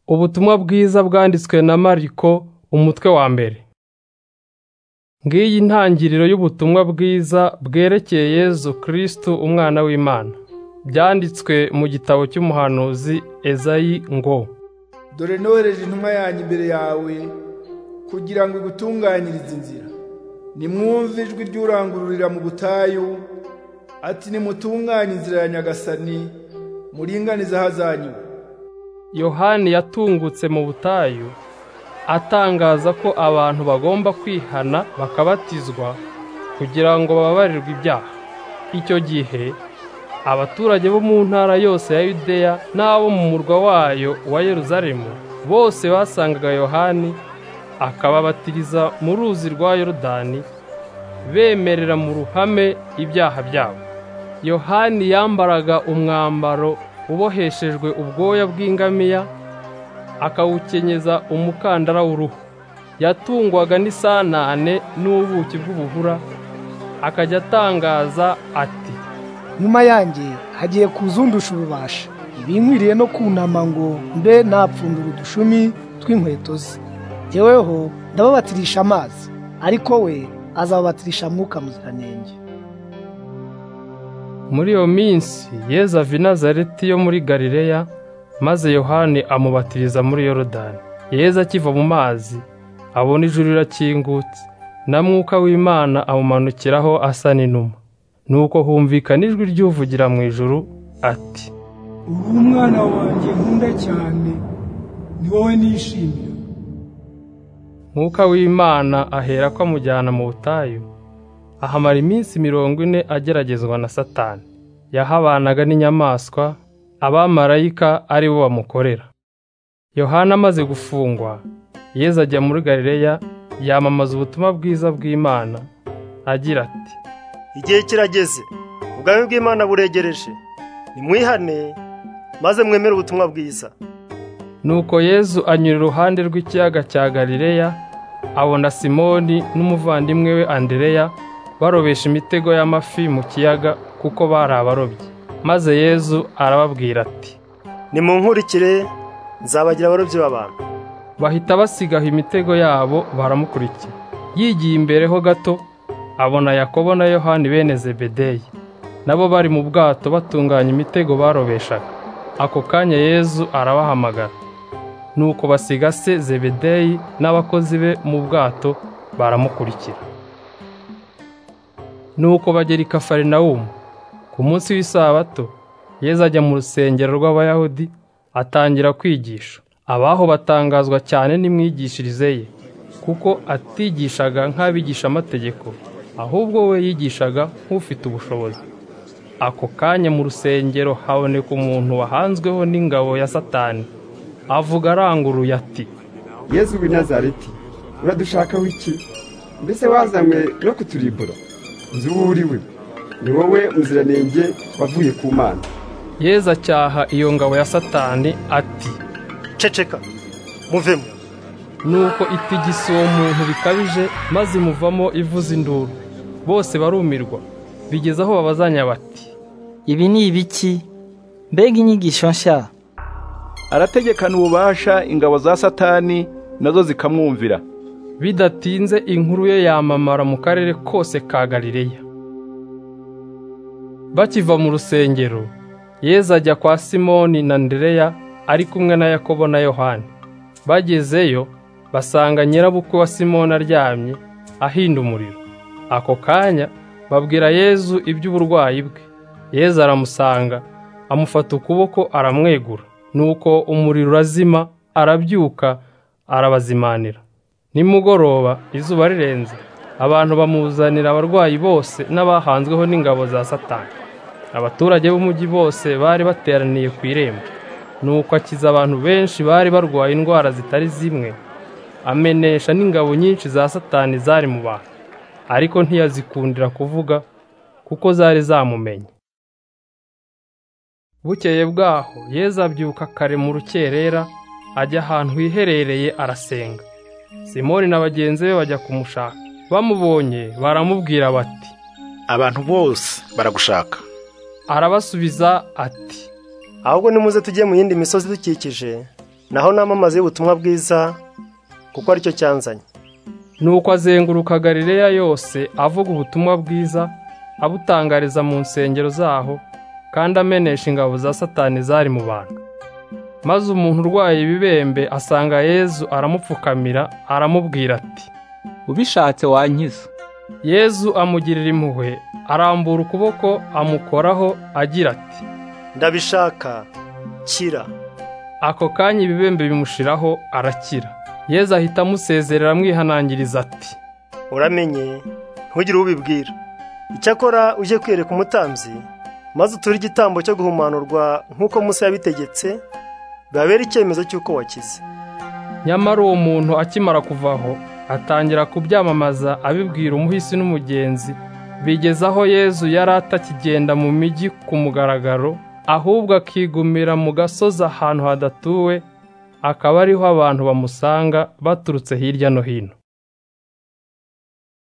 Ubutumwa bwiza bwanditswe na Mariko umutwe wa mbere. Ngiyi intangiriro y'ubutumwa bwiza bwerekeye Yezu Kristo umwana w'Imana. Byanditswe mu gitabo cy'umuhanuzi Ezayi ngo dore nohereje intumwa yanjye imbere yawe kugira ngo igutunganyirize inzira nimwumve ijwi ry'urangururira mu butayu ati nimutunganye inzira ya nyagasani muringanize ahazanyura Yohani yatungutse mu butayu atangaza ko abantu bagomba kwihana bakabatizwa kugira ngo bababarirwe ibyaha. Icyo gihe abaturage bo mu ntara yose ya Yudeya n'abo mu murwa wayo wa Yeruzalemu bose basangaga Yohani akababatiriza mu ruzi rwa Yorodani bemerera mu ruhame ibyaha byabo. Yohani yambaraga umwambaro uboheshejwe ubwoya bw'ingamiya akawukenyeza umukandara w'uruhu yatungwaga n'isanane n'ubuki bw'ububura akajya atangaza ati nyuma yanjye hagiye kuzundusha ububasha ibinkwiriye no kunama ngo mbe napfundura udushumi tw'inkweto ze jyeweho ndababatirisha amazi ariko we azababatirisha mwuka muziranenge muri iyo minsi yeza ava i nazareti yo muri galileya maze yohani amubatiriza muri yorodani yeza akiva mu mazi abona ijuru rirakingutse na mwuka w'imana amumanukiraho asa n'inuma nuko humvikana ijwi ry'uvugira mu ijuru ati ubu umwana wanjye nkunda cyane ni wowe nishimira mwuka w'imana ahera ko amujyana mu butayu ahamara iminsi mirongo ine ageragezwa na satani yahabanaga n'inyamaswa abamarayika ari bo bamukorera yohana amaze gufungwa yeza ajya muri galileya yamamaza ubutumwa bwiza bw'imana agira ati igihe kirageze ubwami bw'imana buregereje nimwihane maze mwemere ubutumwa bwiza nuko yezu anyura iruhande rw'ikiyaga cya galileya abona simoni n'umuvandimwe we andereya barobesha imitego y'amafi mu kiyaga kuko bari abarobyi maze yezu arababwira ati nimunkurikire nzabagira abarobyi b'abantu bahita basigaho imitego yabo baramukurikira yigiye imbere ho gato abona yakobo na yohani bene zebedeyi nabo bari mu bwato batunganya imitego barobeshaga ako kanya yezu arabahamagara nuko basiga se zebedeyi n'abakozi be mu bwato baramukurikira nuko bagera i kafarinawumu ku munsi w'isabato yeza ajya mu rusengero rw'abayahudi atangira kwigisha abaho batangazwa cyane n'imwigishirize ye kuko atigishaga nk'abigisha amategeko ahubwo we yigishaga nk'ufite ubushobozi ako kanya mu rusengero haboneka umuntu wahanzweho n'ingabo ya satani avuga aranguruye ati yezu w'i nazareti uradushakaho iki mbese wazanywe no kuturibura nzi uwo uriwe ni wowe muziranenge wavuye ku mana yeza acyaha iyo ngabo ya satani ati ceceka muvemo nuko itigisa uwo muntu bikabije maze imuvamo ivuza induru bose barumirwa bigeze aho babazanya bati ibi ni ibiki mbega inyigisho nshya arategekana ububasha ingabo za satani nazo zikamwumvira bidatinze inkuru ye yamamara mu karere kose ka galileya bakiva mu rusengero yeza ajya kwa simoni na ndereya ari kumwe na yakobo na yohani bagezeyo basanga nyirabukwe wa simoni aryamye ahinda umuriro ako kanya babwira yezu iby'uburwayi bwe yeza aramusanga amufata ukuboko aramwegura nuko umuriro urazima arabyuka arabazimanira nimugoroba izuba rirenze abantu bamuzanira abarwayi bose n'abahanzweho n'ingabo za satani abaturage b'umujyi bose bari bateraniye ku irembo nuko akiza abantu benshi bari barwaye indwara zitari zimwe amenesha n'ingabo nyinshi za satani zari mu bantu ariko ntiyazikundira kuvuga kuko zari zamumenye bukeye bwaho yeza abyuka kare mu rukerera ajya ahantu hiherereye arasenga simoni na bagenzi be bajya kumushaka bamubonye baramubwira bati abantu bose baragushaka arabasubiza ati ahubwo nimuze tujye mu yindi misozi idukikije naho namamaze ubutumwa bwiza kuko aricyo cyanzanye Nuko azenguruka Galileya yose avuga ubutumwa bwiza, abutangariza mu nsengero zaho, kandi amenesha ingabo za Satani zari mu bantu. Maze umuntu urwaye ibibembe asanga Yezu aramupfukamira, aramubwira ati, ubishatse wankiza Yezu amugirira impuhwe, arambura ukuboko amukoraho agira ati, ndabishaka kira ako kanya ibibembe bimushiraho arakira. Yezu ahita amusezerera amwihanangiriza ati, uramenye ntugire uwo ubibwira icyakora ujye kwiyereka umutambyi maze uture igitambo cyo guhumanurwa nk'uko Musa yabitegetse babere icyemezo cy'uko wakize Nyamara uwo muntu akimara kuvaho atangira kubyamamaza abibwira umuhisi n'umugenzi bigeza aho Yezu yari atakigenda mu mijyi ku mugaragaro ahubwo akigumira mu gasozi ahantu hadatuwe akaba ariho abantu bamusanga baturutse hirya no hino